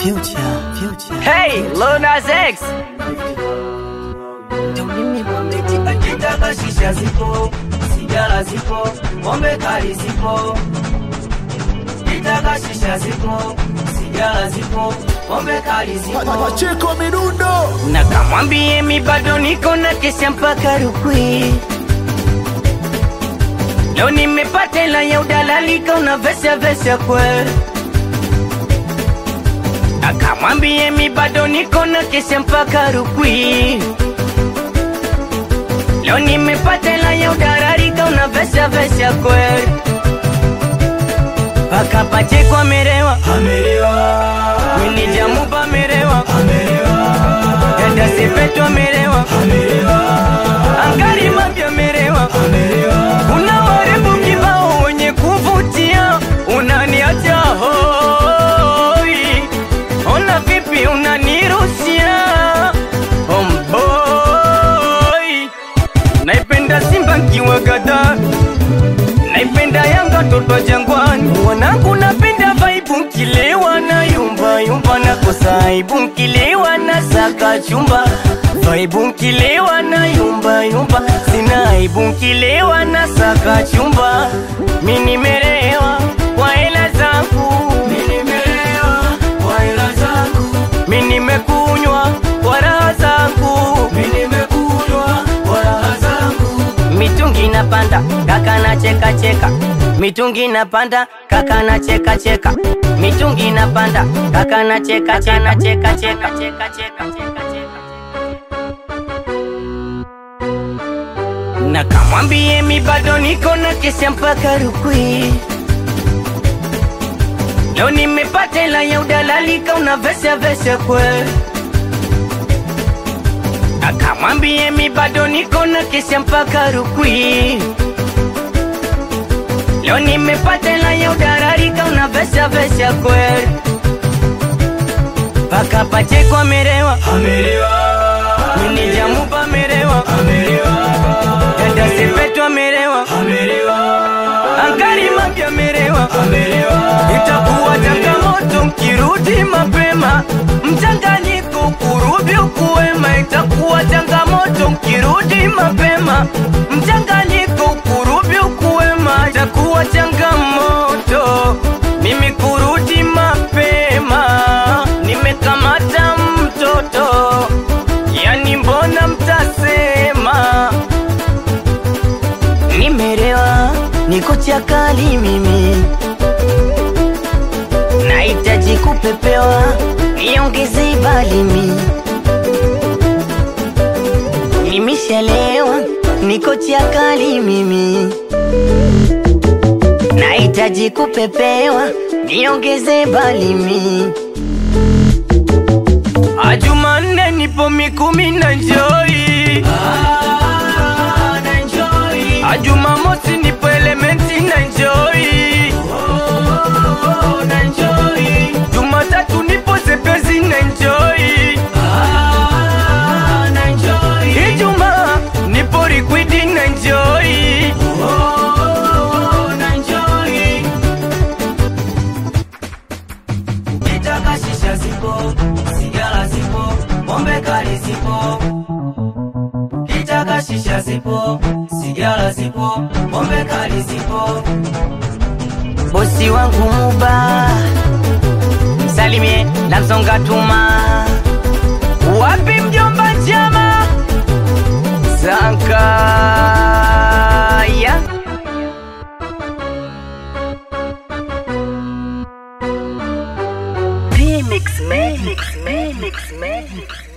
Future, future. Hey, Lil Nas X. Akitaka shisha zipo, sigara zipo, pombe kali zipo. Akitaka shisha zipo, sigara zipo, pombe kali zipo. Pacheko midundo Na kamwambie mi bado niko na kesha mpaka Rukwi. Leo nimepata hela ya udalali kauna vesha vesha kwe. Akamwambie mi bado niko na kesha mpaka Rukwi. Leo nimepata hela ya udalali kauna vesha vesha kwe. Paka Pacheko amerewa, Amelewa, mini jamupa amerewa, amelewa, dada Sepetu amerewa, Angari mapya amerewa. amelewa. Una warembo kibao wenye kuvutia, unaniacha hoi. Ona vipi unanirushia omboi. Naipenda Simba kiwa gada, naipenda Yanga toto Jangwani. Wanangu napenda vaibu nkilewa na yumba yumba, nakosa aibu nkilewa na saka chumba vaibu nkilewa na yumba yumba, sina aibu nkilewa na saka chumba. Mi nimelewa kwa hela zangu, Mimi nimelewa kwa hela zangu, mi nimekunywa kwa raha zangu. mimi nimekunywa kwa raha zangu. mitungi napanda kaka na cheka cheka mitungi napanda kaka na cheka cheka mitungi napanda kaka na cheka cheka cheka cheka cheka cheka cheka na kamwambie mi bado niko na kesha mpaka Rukwi. Leo nimepata hela ya udalali kauna vesha vesha kwe akamwambie mi bado niko na kesha mpaka Rukwi. Leo nimepata hela ya udarari kauna vesha vesha kweli, paka Pacheko amerewa, Amelewa, mini jamupa amerewa, amelewa, dada Sepetu amerewa, amelewa, Angari mapya amerewa. amelewa. Itakuwa changamoto mkirudi mapema, mchanganyiko kurudi ukuwema. Itakuwa changamoto mkirudi mapema, mchanganyiko kurudi ukuwema. Itakuwa changamoto mimi kurudi mapema, nimekamata mtoto, yani mbona mtasema nimerewa, niko chakali mimi nahitaji kupepewa, niongeze balimi. Nimeshalewa, niko chakali mimi, nahitaji kupepewa, niongeze balimi. Ajumanne nipo mikumi na njoi, Ah, na enjoy. ajumamosi nipo elementi na njoi, Oh, na enjoy. jumatatu nipo zepezi na njoi. Ah, na enjoy. Ijumaa nipo liquidi na enjoy. Oh, na enjoy. Ukitaka shisha zipo, sigara zipo, pombe kali zipo. Ukitaka shisha zipo, sigara zipo, pombe kali zipo. Bosi wangu Muba, msalimie la msonga tuma. Wapi mjomba chama Sankaya Remix, mix, mix, mix, mix.